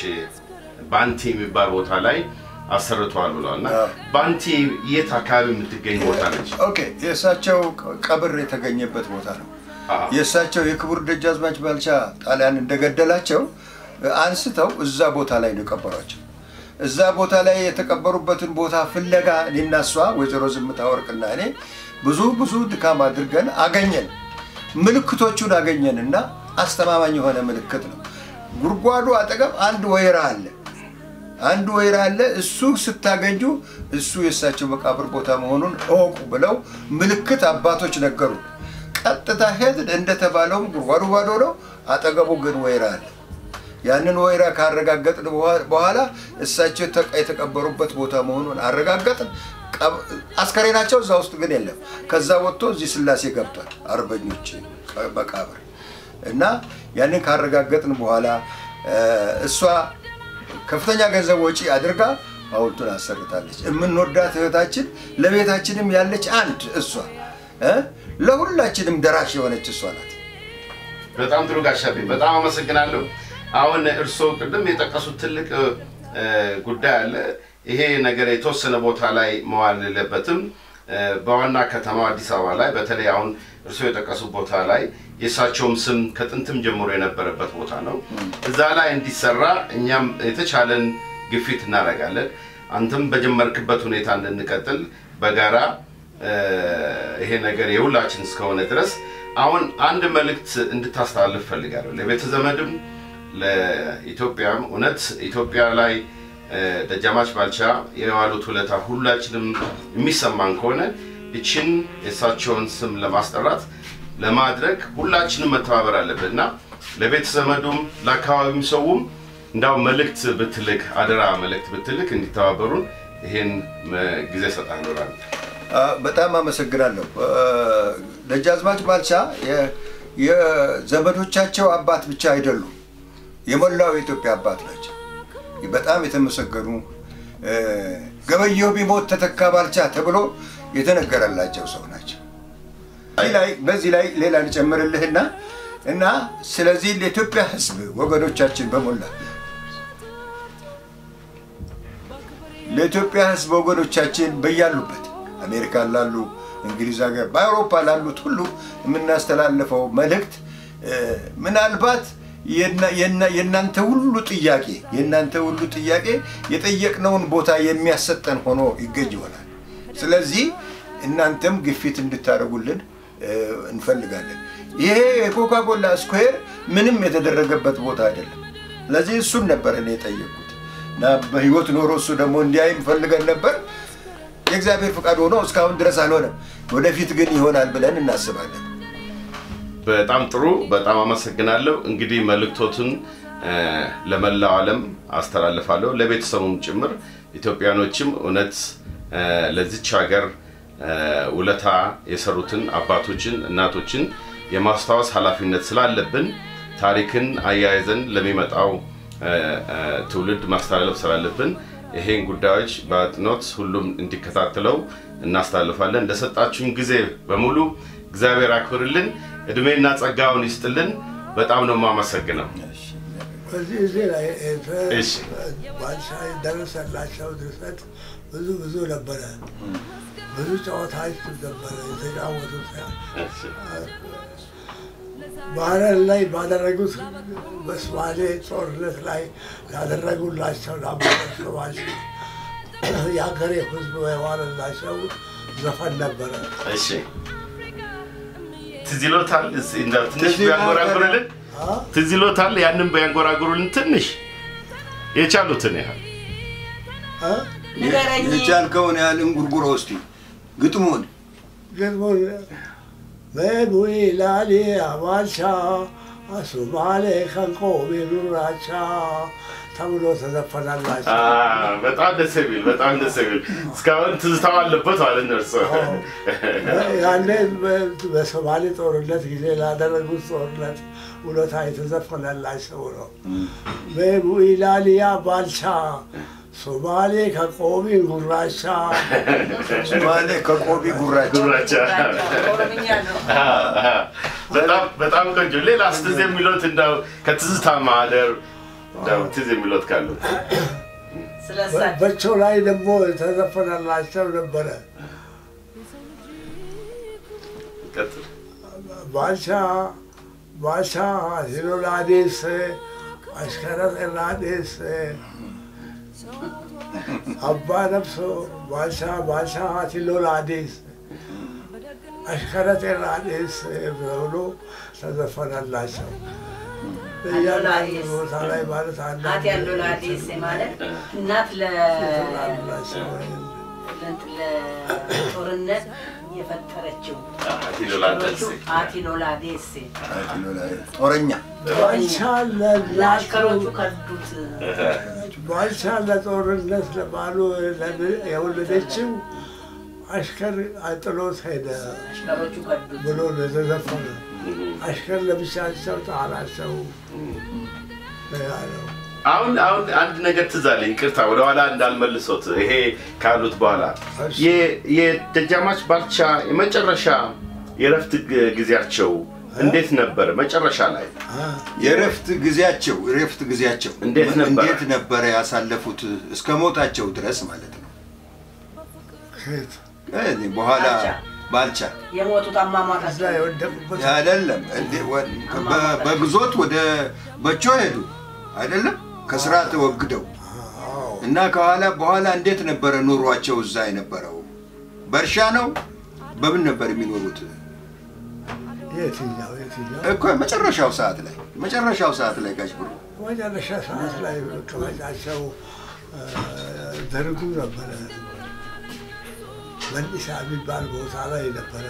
ባንቲ የሚባል ቦታ ላይ አሰርተዋል ብለዋል እና አዎ። ባንቲ የት አካባቢ የምትገኝ ቦታ ነች? ኦኬ የእሳቸው ቀብር የተገኘበት ቦታ ነው። አዎ። የእሳቸው የክቡር ደጃዝማች ባልቻ ጣሊያን እንደገደላቸው አንስተው እዛ ቦታ ላይ ነው የቀበሯቸው። እዛ ቦታ ላይ የተቀበሩበትን ቦታ ፍለጋ እኔና እሷ ወይዘሮ ዝምታ ወርቅና እኔ ብዙ ብዙ ድካም አድርገን አገኘን። ምልክቶቹን አገኘን እና አስተማማኝ የሆነ ምልክት ነው። ጉድጓዱ አጠገብ አንድ ወይራ አለ። አንድ ወይራ አለ። እሱ ስታገኙ እሱ የእሳቸው መቃብር ቦታ መሆኑን እወቁ ብለው ምልክት አባቶች ነገሩ። ቀጥታ ሄድን። እንደተባለውም ጉድጓዱ ባዶ ነው። አጠገቡ ግን ወይራ አለ። ያንን ወይራ ካረጋገጥን በኋ- በኋላ እሳቸው የተቀ- የተቀበሩበት ቦታ መሆኑን አረጋገጥን። ቀብ- አስከሬናቸው እዛ ውስጥ ግን የለም። ከዛ ወጥቶ እዚህ ስላሴ ገብቷል። አርበኞች ቀ- መቃብር እና ያንን ካረጋገጥን በኋላ እ፣ እሷ ከፍተኛ ገንዘብ ወጪ አድርጋ ሐውልቱን አሰርታለች። የምንወዳት እህታችን ለቤታችንም ያለች አንድ እሷ እ፣ ለሁላችንም ደራሽ የሆነች እሷ ናት። በጣም ጥሩ ጋሻቤ፣ በጣም አመሰግናለሁ። አሁን እርስዎ ቅድም የጠቀሱት ትልቅ እ፣ ጉዳይ አለ። ይሄ ነገር የተወሰነ ቦታ ላይ መዋል የለበትም። እ፣ በዋና ከተማ አዲስ አበባ ላይ በተለይ አሁን እርስዎ የጠቀሱት ቦታ ላይ የእሳቸውም ስም ከጥንትም ጀምሮ የነበረበት ቦታ ነው። እዛ ላይ እንዲሰራ እኛም የተቻለን ግፊት እናደርጋለን። አንተም በጀመርክበት ሁኔታ እንድንቀጥል በጋራ እ፣ ይሄ ነገር የሁላችን እስከሆነ ድረስ አሁን አንድ መልእክት እንድታስተላልፍ ፈልጋለሁ ለቤተ ዘመድም ለኢትዮጵያም እውነት ኢትዮጵያ ላይ እ፣ ደጃዝማች ባልቻ የዋሉት ውለታ ሁላችንም የሚሰማን ከሆነ እችን የእሳቸውን ስም ለማስጠራት ለማድረግ ሁላችንም መተባበር አለብን እና ለቤተ ዘመዱም ለአካባቢም ሰውም እንዳው መልእክት ብትልክ አደራ መልእክት ብትልክ እንዲተባበሩን ይሄን እ፣ ጊዜ እሰጥሃለሁ እላለሁ። አ፣ በጣም አመሰግናለሁ። አ፣ ደጃዝማች ባልቻ የ- የዘመዶቻቸው አባት ብቻ አይደሉም፣ የሞላው የኢትዮጵያ አባት ናቸው። በጣም የተመሰገኑ እ፣ ገበየሁ ቢሞት ተተካ ባልቻ ተብሎ የተነገረላቸው ሰው ናቸው። እዚህ ላይ በዚህ ላይ ሌላ ልጨምርልህና እና ስለዚህ ለኢትዮጵያ ሕዝብ ወገኖቻችን በሞላ ለኢትዮጵያ ሕዝብ ወገኖቻችን በያሉበት አሜሪካን ላሉ፣ እንግሊዝ ሀገር፣ በአውሮፓ ላሉት ሁሉ የምናስተላልፈው መልእክት እ፣ ምናልባት የና- የና- የእናንተ ሁሉ ጥያቄ የእናንተ ሁሉ ጥያቄ የጠየቅነውን ቦታ የሚያሰጠን ሆኖ ይገኝ ይሆናል። ስለዚህ እናንተም ግፊት እንድታደርጉልን እ፣ እንፈልጋለን። ይሄ የኮካኮላ ስኩዌር ምንም የተደረገበት ቦታ አይደለም። ስለዚህ እሱን ነበር እኔ የጠየቅኩት እና በህይወት ኖሮ እሱ ደግሞ እንዲያይ ፈልገን ነበር። የእግዚአብሔር ፈቃድ ሆኖ እስካሁን ድረስ አልሆነም። ወደፊት ግን ይሆናል ብለን እናስባለን። በጣም ጥሩ፣ በጣም አመሰግናለሁ። እንግዲህ መልእክቶቱን እ፣ ለመላው ዓለም አስተላልፋለሁ፣ ለቤተሰቡም ጭምር ኢትዮጵያኖችም እውነት እ፣ ለዚች ሀገር እ፣ ውለታ የሰሩትን አባቶችን፣ እናቶችን የማስታወስ ኃላፊነት ስላለብን ታሪክን አያይዘን ለሚመጣው እ፣ እ፣ ትውልድ ማስተላለፍ ስላለብን ይሄን ጉዳዮች በአጥኖት ሁሉም እንዲከታተለው እናስተላልፋለን። ለሰጣችሁን ጊዜ በሙሉ እግዚአብሔር አክብርልን፣ እድሜና ጸጋውን ይስጥልን። በጣም ነው የማመሰግነው። በዚህ እዚህ ላይ እሺ። ባልሻ የደረሰላቸው ድርሰት ብዙ ብዙ ነበረ። ብዙ ጨዋታዎች ነበረ የተጫወቱት። ባህረር ላይ ባደረጉት በሶማሌ ጦርነት ላይ ያደረጉላቸው ለአምባቸው ባልሻ የሀገሬ ሕዝብ የዋለላቸው ዘፈን ነበረ። እሺ ትዝ ይሎታል? እስኪ እንደው ትንሽ ትዝ ይላል። ቢያንጎራጉርልን አ? ትዝ ይሎታል? ያንን ቢያንጎራጉሩልን ትንሽ የቻሉትን ያህል አ? ንገረኝ። የቻልከውን ያህል እንጉርጉሮ እስቲ ግጥሙን ግጥሙን በቡይ ላሊ አባልቻ ሶማሌ ከንቆ ቢኑራቻ ተብሎ ተዘፈናላቸው። አ፣ በጣም ደስ የሚል በጣም ደስ የሚል እስካሁን ትዝታው አለበት ማለት ነው እርሶ ያኔ በ- በሶማሌ ጦርነት ጊዜ ላደረጉት ጦርነት ውለታ የተዘፈነላቸው ነው። በቡኢላሊያ ባልቻ ሶማሌ ከቆቢ ጉራቻ ሶማሌ ከቆቢ ጉራቻ ጉራቻ ኦሮምኛ ነው። አ፣ አ፣ በጣም በጣም ቆንጆ ሌላ ትዝ የሚሎት እንደው ከትዝታ ማህደር እንደው ትዝ የሚሎት ካሉ ስለ እሳቸው በቸው ላይ ደግሞ የተዘፈነላቸው ነበረ። ቀጥል። ባልቻ ባልቻ ሂሎላዴስ አሽከረት ኤላዴስ አባ ነፍሶ ባልቻ ባልቻ ሂሎላዴስ አሽከረት ኤላዴስ ብሎ ተዘፈነላቸው። በእያንዳንዱ ቦታ ላይ ማለት አት አንዳንድ ያለው ለአዲስ ማለት እናት ለ- ተዘፈነላቸው። ለጦርነት የፈጠረችው ቲሎላደስ አቲሎላ ዴሴ ጦረኛ ባልቻ ለአሽከሮቹ ለናቱ ከዱት ባልቻ ለጦርነት ለባሉ የወለደችው አሽከር አጥሎት ሄደ አሽከሮቹ ከዱት ብሎ ነው የተዘፈነ። አሽከር ለብቻቸው ጣላቸው ነው ያለው። አሁን አሁን አንድ ነገር ትዝ አለኝ። ይቅርታ ወደኋላ እንዳልመልሶት ይሄ ካሉት በኋላ እሺ። የ- የደጃማች ባልቻ የመጨረሻ የእረፍት ግ- ጊዜያቸው እንዴት ነበረ? መጨረሻ ላይ አ፣ የእረፍት ጊዜያቸው የእረፍት ጊዜያቸው እንዴት ነበረ? እንዴት ነበረ ያሳለፉት እስከ ሞታቸው ድረስ ማለት ነው። ከየት እኔ በኋላ ባልቻ። ባልቻ የሞቱት እዛ አሟሟታቸው የወደቁበት አይደለም እንዴ ወ- በ- በግዞት ወደ በቾ ሄዱ አይደለም ከስራ ተወግደው አዎ፣ እና ከኋላ በኋላ እንዴት ነበረ ኑሯቸው እዛ የነበረው? በእርሻ ነው? በምን ነበር የሚኖሩት? የትኛው የትኛው እኮ መጨረሻው ሰዓት ላይ መጨረሻው ሰዓት ላይ ጋሽ ብሩ መጨረሻ ሰዓት ላይ መቀመጫቸው አ፣ ደርጉ ነበረ። መንዲሳ የሚባል ቦታ ላይ ነበረ።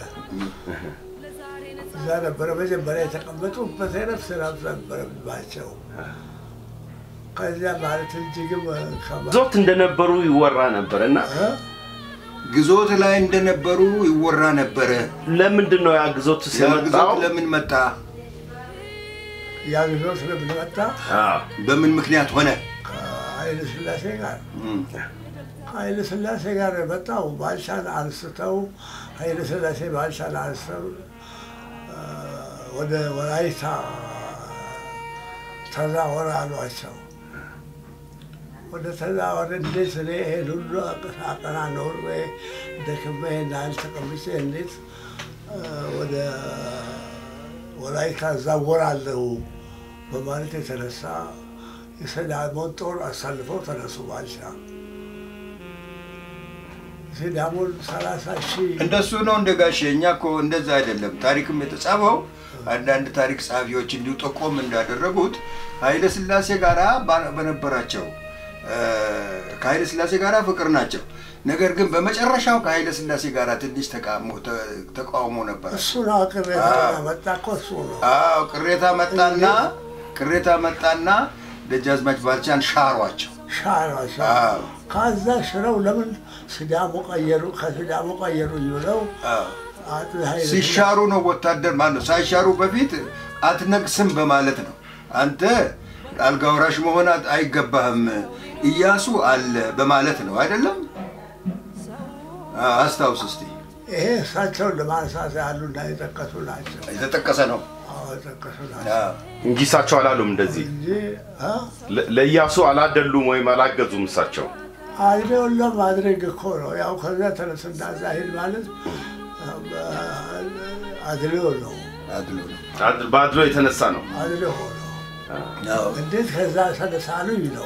እዛ ነበረ መጀመሪያ የተቀመጡበት የነፍስ ረፍት ነበረባቸው። ከዚያ ማለት እጅግም ከማ- ዞት እንደነበሩ ይወራ ነበር እና እ? ግዞት ላይ እንደነበሩ ይወራ ነበረ። ለምንድን ነው ያ ግዞት ያ ሲመጣው? ግዞት ለምን መጣ? ያ ጊዜ ስለምን መጣ? አዎ፣ በምን ምክንያት ሆነ? ከኃይለ ሥላሴ ጋር እም፣ ኃይለ ሥላሴ ጋር የመጣው ባልቻን አንስተው ኃይለ ሥላሴ ባልቻን አንስተው አ፣ ወደ ወላይታ ተዛወር አሏቸው። ወደ ተዛወር እንዴት እኔ ይሄን ሁሉ አቀና ኖሬ ደክሜ ናል ተቀምጬ እንዴት አ፣ ወደ ወላይታ እዛወራለሁ በማለት የተነሳ የሰዳሞን ጦር አሳልፈው ተነሱ ባልቻ ሲዳሞን ሰላሳ ሺህ እንደሱ ነው እንደ ጋሼ። እኛ እኮ እንደዛ አይደለም። ታሪክም የተጻፈው አንዳንድ ታሪክ ጸሐፊዎች እንዲሁ ጠቆም እንዳደረጉት ኃይለ ሥላሴ ጋራ ባ- በነበራቸው እ፣ ከኃይለ ሥላሴ ጋራ ፍቅር ናቸው። ነገር ግን በመጨረሻው ከኃይለ ሥላሴ ጋራ ትንሽ ተቃውሞ- ተ- ተቃውሞ ነበር። እሱ ነው ቅሬታ መጣ እኮ እሱ ነው። አዎ ቅሬታ መጣና ቅሬታ መጣና ደጃዝማች ባልቻን ሻሯቸው። ሻሯቸው አዎ። ከዛ ሽረው ለምን ሲዳሞ ቀየሩ? ከሲዳሞ ቀየሩ ብለው አዎ። አቶ ኃይለ ሲሻሩ ነው ወታደር ማለት ነው። ሳይሻሩ በፊት አትነግስም በማለት ነው። አንተ አልጋ ወራሽ መሆን አት- አይገባህም፣ እያሱ አለ በማለት ነው አይደለም? አዎ፣ አስታውስ እስቲ። ይሄ እሳቸውን ለማንሳት ያሉና የጠቀሱ ናቸው። የተጠቀሰ ነው። አዎ የጠቀሱ ናቸው አዎ። እንጂ እሳቸው አላሉም እንደዚህ እንጂ አ? ለ- ለኢያሱ አላደሉም ወይም አላገዙም እሳቸው አድሬውን ለማድረግ እኮ ነው። ያው ከዚያ ተነስና እዛ ሂድ ማለት አድሬው ነው። አድሎ ነው። አድ- በአድሎ የተነሳ ነው አድሬው ነው። አዎ። እንዴት ከዛ ተነሳሉኝ ነው።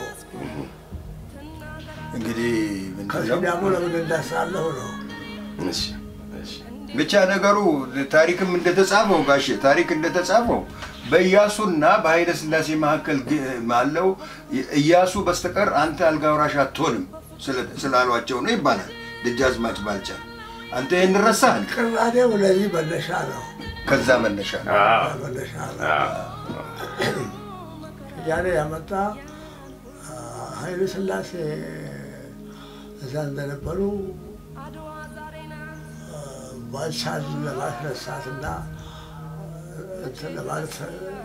እንግዲህ ምንድን ነው ከሲዳሞ ለምን እንዳሳለሁ ነው። እሺ፣ እሺ። ብቻ ነገሩ ታሪክም እንደተጻፈው ጋሼ ታሪክ እንደተጻፈው በኢያሱና በኃይለ ሥላሴ መካከል ግ- ባለው ኢያሱ በስተቀር አንተ አልጋ ወራሽ አትሆንም ስለ- ስላሏቸው ነው ይባላል። ደጃዝማች ባልቻ አንተ ይህን ረሳህን? ቅራኔው ለዚህ መነሻ ነው። ከዛ መነሻ ነው። አዎ፣ መነሻ ነው። አዎ። ያኔ ያመጣ አ፣ ኃይለ ሥላሴ እዛ እንደነበሩ አድዋ ዛሬ ናት አ፣ ባልቻን ለማስነሳትና እንትን ለማለት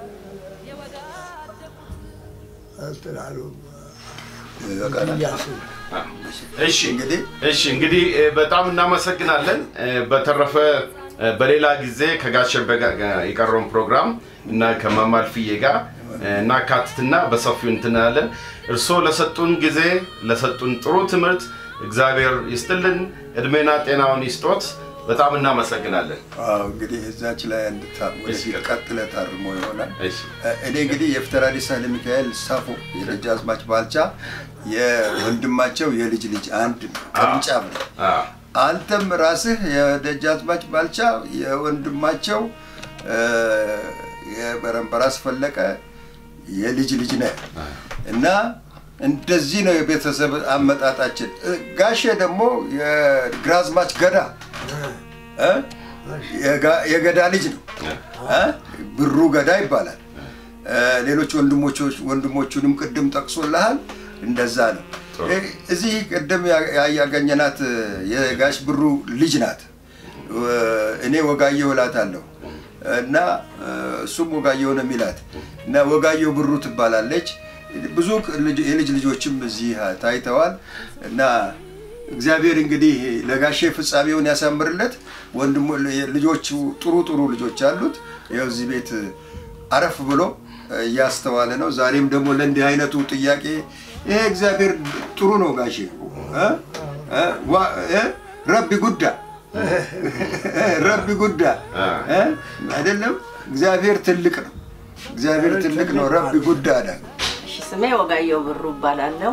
እንትን አሉ ይበቃናል። እያሱ እሺ እንግዲህ እሺ እንግዲህ እ፣ በጣም እናመሰግናለን። እ፣ በተረፈ እ፣ በሌላ ጊዜ ከጋሸበ ጋር የቀረውን ፕሮግራም እና ከማማልፍዬ ጋር እ፣ እናካትትና በሰፊው እንትናለን። እርስዎ ለሰጡን ጊዜ ለሰጡን ጥሩ ትምህርት እግዚአብሔር ይስጥልን፣ እድሜና ጤናውን ይስጦት። በጣም እናመሰግናለን። አዎ፣ እንግዲህ እዛች ላይ አንድ ታ- ወደፊት ቀጥለ ታርሞ ይሆናል። እሺ እኔ እንግዲህ የፍትራዲስ ኃይለ ሚካኤል ሳፎ የደጃዝማች ባልቻ የወንድማቸው የልጅ ልጅ አንድ ቅርንጫፍ ነው። አዎ፣ አንተም ራስህ የደጃዝማች ባልቻ የወንድማቸው እ፣ የበረንበራስ ፈለቀ የልጅ ልጅ ነህ እና እንደዚህ ነው የቤተሰብ አመጣጣችን። እ፣ ጋሼ ደግሞ የግራዝማች ገዳ እ፣ የጋ- የገዳ ልጅ ነው እ፣ ብሩ ገዳ ይባላል። እ፣ ሌሎች ወንድሞቹ ወንድሞቹንም ቅድም ጠቅሶልሃል። እንደዛ ነው። እ፣ እዚህ ቅድም ያ- ያ- ያገኘናት የጋሽ ብሩ ልጅ ናት። እ፣ እኔ ወጋየሁ እላታለሁ እና እ፣ እሱም ወጋየሁ ነው የሚላት እና ወጋየሁ ብሩ ትባላለች። ብዙ ልጅ- የልጅ ልጆችም እዚህ ታይተዋል እና እግዚአብሔር እንግዲህ ለጋሼ ፍጻሜውን ያሳምርለት። ወንድሞ ልጆቹ ጥሩ ጥሩ ልጆች አሉት። ይኸው እዚህ ቤት አረፍ ብሎ እያስተዋለ ነው። ዛሬም ደግሞ ለእንዲህ አይነቱ ጥያቄ ይሄ እግዚአብሔር ጥሩ ነው ጋሼ እ? እ? ዋ- እ? ረቢ ጉዳ ረቢ ጉዳ እ? አይደለም እግዚአብሔር ትልቅ ነው። እግዚአብሔር ትልቅ ነው። ረቢ ጉዳ ዳ እሺ፣ ስሜ ወጋየሁ ብሩ እባላለሁ።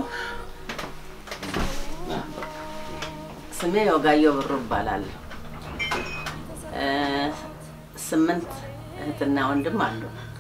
ስሜ ወጋየሁ ብሩ እባላለሁ። እ፣ ስምንት እህትና ወንድም አሉ።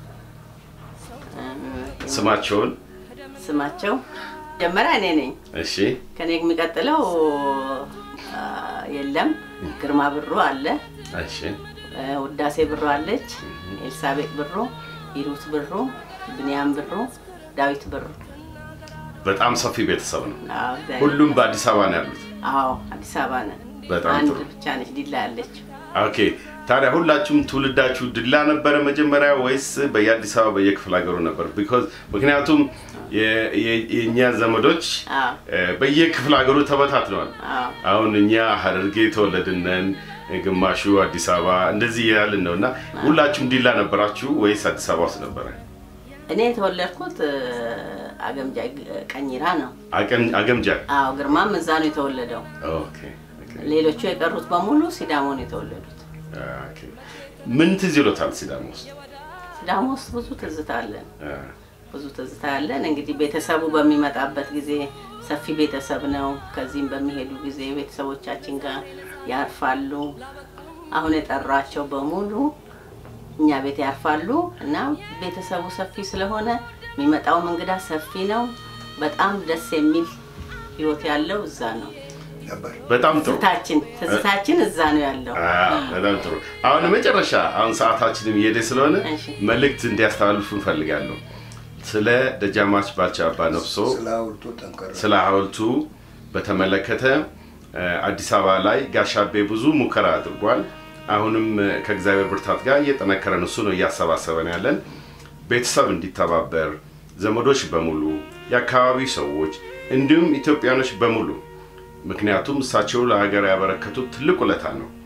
እ፣ ስማቸውን ስማቸው መጀመሪያ እኔ ነኝ። እሺ ከኔ የሚቀጥለው አ፣ የለም። ግርማ ብሩ አለ፣ እሺ እ፣ ውዳሴ ብሩ አለች፣ ኤልሳቤጥ ብሩ፣ ሂሩት ብሩ፣ ብንያም ብሩ፣ ዳዊት ብሩ። በጣም ሰፊ ቤተሰብ ነው። አዎ፣ እግዚአብሔር ሁሉም በአዲስ አበባ ነው ያሉት። አዎ አዲስ አበባ ነን። በጣም አንድ ጥሩ። ብቻ ነች ዲላ ያለችው። ኦኬ ታዲያ ሁላችሁም ትውልዳችሁ ድላ ነበረ መጀመሪያ ወይስ በየአዲስ አበባ በየክፍለ ሀገሩ ነበር? ቢኮዝ ምክንያቱም የ- የ- የእኛ ዘመዶች አዎ እ፣ በየክፍለ ሀገሩ ተበታትነዋል። አዎ አሁን እኛ ሀረርጌ የተወለድነን ግማሹ አዲስ አበባ እንደዚህ ያልን ነው እና ሁላችሁም ዲላ ነበራችሁ ወይስ አዲስ አበባ ውስጥ ነበረ? እኔ የተወለድኩት እ፣ አገምጃ ግ- ቀኝራ ነው። አቀን- አገምጃ አዎ ግርማም እዛ ነው የተወለደው። ኦኬ ኦኬ ሌሎቹ የቀሩት በሙሉ ሲዳሞ ነው የተወለዱት። ኦኬ። ምን ትዝ ይሎታል ሲዳማ ውስጥ? ሲዳሞ ውስጥ ብዙ ትዝታ አለን። አ፣ ብዙ ትዝታ ያለን እንግዲህ ቤተሰቡ በሚመጣበት ጊዜ ሰፊ ቤተሰብ ነው። ከዚህም በሚሄዱ ጊዜ ቤተሰቦቻችን ጋር ያርፋሉ። አሁን የጠራቸው በሙሉ እኛ ቤት ያርፋሉ እና ቤተሰቡ ሰፊ ስለሆነ የሚመጣውም እንግዳ ሰፊ ነው። በጣም ደስ የሚል ህይወት ያለው እዛ ነው። ነበር። በጣም ጥሩ ትዝታችን ትዝታችን እዛ ነው ያለው። አ፣ በጣም ጥሩ። አሁን መጨረሻ አሁን ሰዓታችንም እየሄደ ስለሆነ እሺ። መልእክት እንዲያስተላልፉ እንፈልጋለሁ። ስለ ደጃዝማች ባልቻ አባ ነፍሶ ስለ ሐውልቱ ጠንከር ስለ ሐውልቱ በተመለከተ እ፣ አዲስ አበባ ላይ ጋሻቤ ብዙ ሙከራ አድርጓል። አሁንም እ፣ ከእግዚአብሔር ብርታት ጋር እየጠነከረን እሱ ነው እያሰባሰበን ያለን ቤተሰብ እንዲተባበር ዘመዶች በሙሉ የአካባቢ ሰዎች እንዲሁም ኢትዮጵያኖች በሙሉ ምክንያቱም እሳቸው ለሀገር ያበረከቱት ትልቅ ውለታ ነው።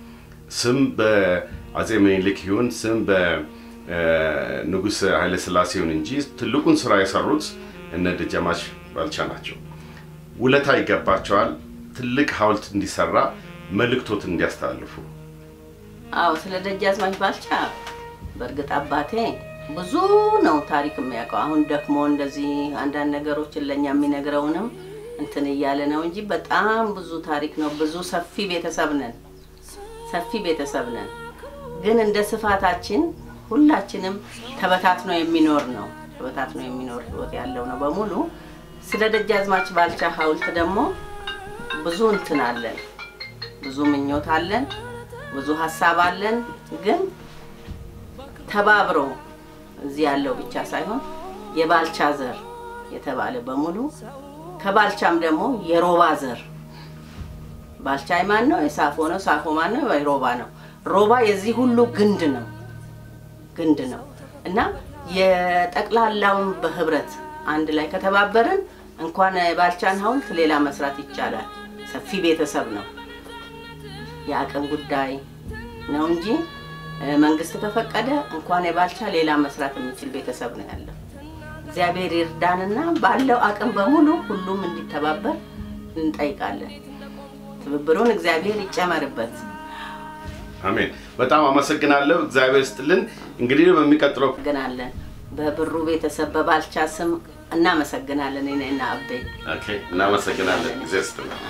ስም በአጼ ምኒልክ ይሁን ስም በንጉሥ ኃይለሥላሴ ይሁን እንጂ ትልቁን ስራ የሰሩት እነ ደጃዝማች ባልቻ ናቸው። ውለታ ይገባቸዋል። ትልቅ ሐውልት እንዲሰራ መልእክቶት እንዲያስተላልፉ አዎ ስለ ደጃዝማች ባልቻ በእርግጥ አባቴ ብዙ ነው ታሪክ የሚያውቀው። አሁን ደክሞ እንደዚህ አንዳንድ ነገሮችን ለእኛ የሚነግረውንም እንትን እያለ ነው እንጂ በጣም ብዙ ታሪክ ነው። ብዙ ሰፊ ቤተሰብ ነን፣ ሰፊ ቤተሰብ ነን። ግን እንደ ስፋታችን ሁላችንም ተበታትኖ የሚኖር ነው፣ ተበታትኖ የሚኖር ህይወት ያለው ነው በሙሉ። ስለ ደጃዝማች ባልቻ ሐውልት ደግሞ ብዙ እንትን አለን፣ ብዙ ምኞት አለን፣ ብዙ ሀሳብ አለን። ግን ተባብሮ እዚህ ያለው ብቻ ሳይሆን የባልቻ ዘር የተባለ በሙሉ ከባልቻም ደግሞ የሮባ ዘር ባልቻ ማን ነው? የሳፎ ነው። ሳፎ ማን ነው? የሮባ ነው። ሮባ የዚህ ሁሉ ግንድ ነው ግንድ ነው እና የጠቅላላውን በህብረት አንድ ላይ ከተባበርን እንኳን የባልቻን ሐውልት ሌላ መስራት ይቻላል። ሰፊ ቤተሰብ ነው። የአቅም ጉዳይ ነው እንጂ እ፣ መንግስት ከፈቀደ እንኳን የባልቻ ሌላ መስራት የሚችል ቤተሰብ ነው ያለው። እግዚአብሔር ይርዳንና ባለው አቅም በሙሉ ሁሉም እንዲተባበር እንጠይቃለን። ትብብሩን እግዚአብሔር ይጨመርበት። አሜን። በጣም አመሰግናለሁ። እግዚአብሔር ስጥልን። እንግዲህ በሚቀጥለው እናመሰግናለን። በብሩ ቤተሰብ በባልቻ ስም እናመሰግናለን። እኔና አቤ ኦኬ፣ እናመሰግናለን። ጊዜ ስጥልን።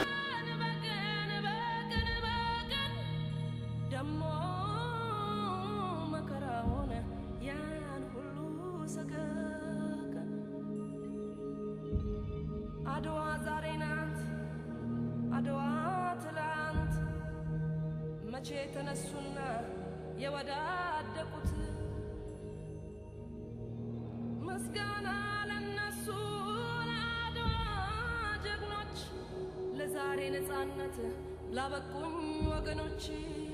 ደሞ መከራውን ያን ሁሉ ሰቀቀን አድዋ ዛሬ ናት፣ አድዋ ትላንት መቼ ተነሱና የወዳደቁት ምስጋና ለነሱ ለአድዋ ጀግኖች ለዛሬ ነፃነት ላበቁኝ ወገኖች